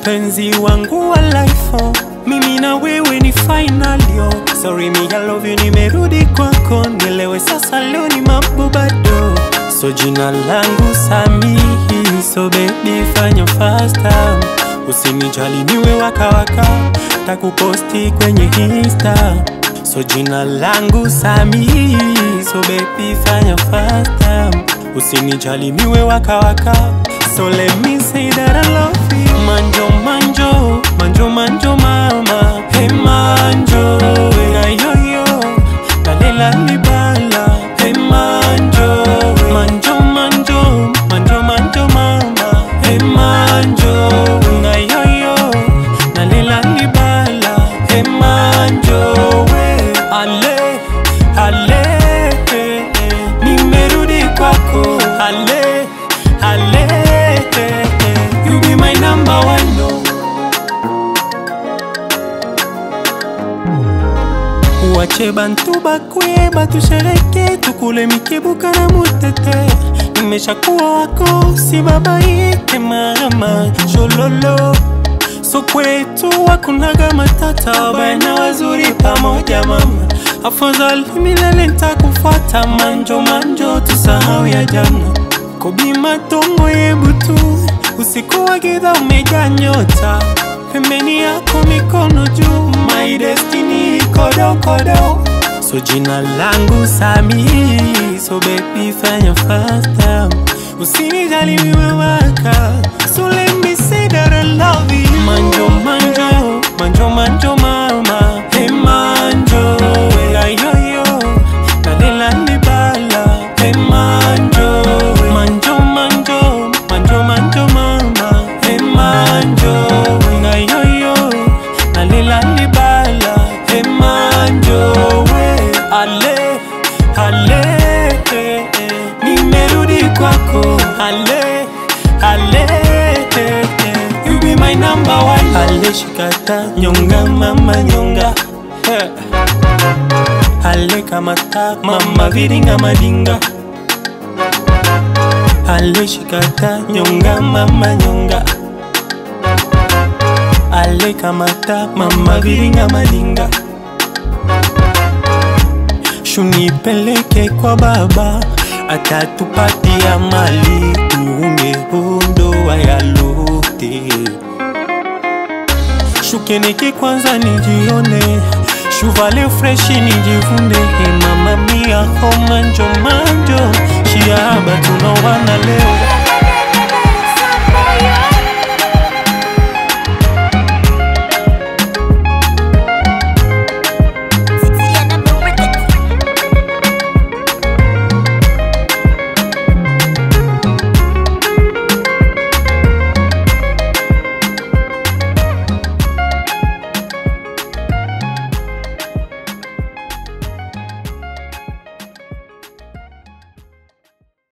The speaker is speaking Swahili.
mpenzi wangu wa life oh. mimi na wewe ni final yo sorry me I love you nimerudi kwako nielewe sasa leo ni mambo bado so jina langu Samihi so baby fanya faster usinijali niwe waka waka takuposti kwenye insta so jina langu Samihi so baby fanya faster usinijali niwe waka waka so let me say that I love you manjo manjo manjo manjo mama hey manjo na yo yo nalela libala hey manjo manjo manjo manjo manjo mama hey manjo na yo yo nalela libala hey manjo we ale ale eh, eh, nimerudi kwako ale ale eh, eh, you be my number one no wache bantu bakwe batushereke tukule mikebuka na mutete nimeshakuwa wako si babaike mama shololo so kwetu wakunaga matata wabaya na wazuri pamoja mama afadhali milele ntakufuata manjo manjo tusahau ya jana kobi matongo yebutu usiku wa giza umejaa nyota pembeni yako mikono juu my destiny kodokodo so jina langu Sami so baby fanya faster usinijali miwe waka so let me say that I love you manjo manjo manjo manjo mama hey manjo ya yo yo nalela nibala hey manjo manjo manjo manjo manjo mama hey manjo na yo yo nalela nibala hey manjo we ale ale eh, eh, nimerudi kwako ale ale eh, eh, you be my number one ale shikata nyonga mama nyonga eh. ale kamata mama viringa madinga ale shikata nyonga mama nyonga ale kamata mama viringa madinga shunipeleke kwa baba atatupatia mali tuunge hondoa ya lote shukeneke kwanza nijione shuvale freshi nijivune Hey mama mia ho manjo manjo shiaba tunawana leo